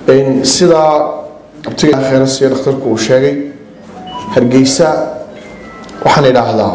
sidaa abtiga kheyras iyo dhakhtarku uu sheegay hargeysa waxaan idhaahdaa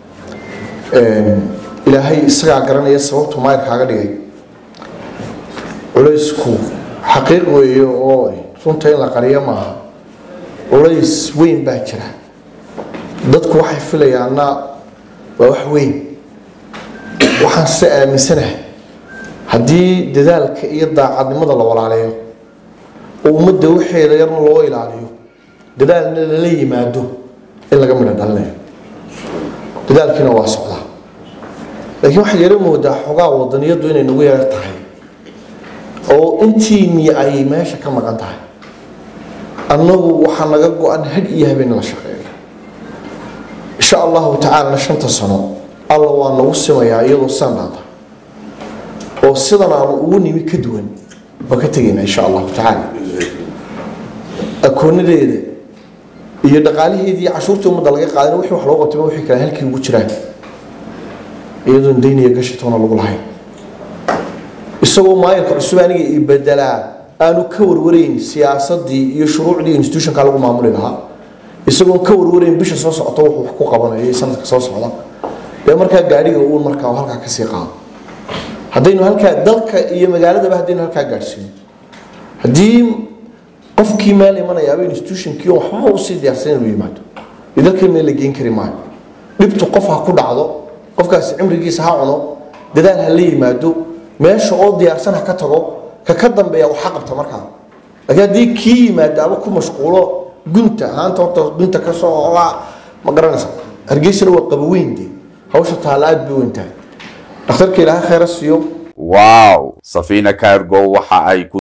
ilaahay isagaa garanaya sababtu maayirkaaga dhigay culaysku xaqiiq weeye oo runta in la qariyo maaha culays weyn baa jira dadku waxay filayaanna waa wax weyn waxaan se aaminsanahay haddii dadaalka iyo daacadnimada la walaaleeyo oo ummadda waxeeda yarna loo ilaaliyo dadaalna lala yimaado in laga midho dhalinayo dadaalkiina waa socdaa laakiin waxaad yaro moodaa xogaa wadaniyadu inay nagu yar tahay oo intiini ay meesha ka maqan tahay annagu waxaa naga go-an had iyo habeen la shaqeeyo insha allahu tacaalana shanta sano alla waa nagu simayaa iyadoo sandaada oo sidan aanu ugu nimi ka duwan waa ka tegaynaa insha allahu tacaala akoonadeeda iyo dhaqaalaheedii cashuurtii ummadda laga qaadin wixii wax loo qabtay wixii kale halkii ugu jiraan iyadoon daynaya gashitoona lagu lahayn isagoo maayirka cusub aniga i bedelaa aanu ka warwarayn siyaasadii iyo shuruucdii institutionka lagu maamuli lahaa isagoon ka warwarayn bisha soo socota wuxuu wax ku qabanayo iyo sanadka soo socda dee markaa gaadhiga uun markaa halkaa kasii qaado haddaynu halkaa dalka iyo magaaladaba haddaynu halkaa gaadhsiino haddii qofkii meel imanayaaba institutionkii oo waxba usii diyaarsan inuu yimaado iyo dalkii meel la geen kari maayo dhibtu qof ha ku dhacdo qofkaasi cimrigiisa ha cuno dadaal ha la yimaado meesha oo diyaarsan ha ka tago ka ka dambeeya waxa qabta markaa laakiin haddii kii yimaadaaba ku mashquulo gunta haanta horta gunta ka soo ma garanaysa hargeysana waa qabaweyn dee hawsha taalla aad bay weyn tahay dhakhtarka ilaahay khayra siiyo wow safina cargo waxa ay ku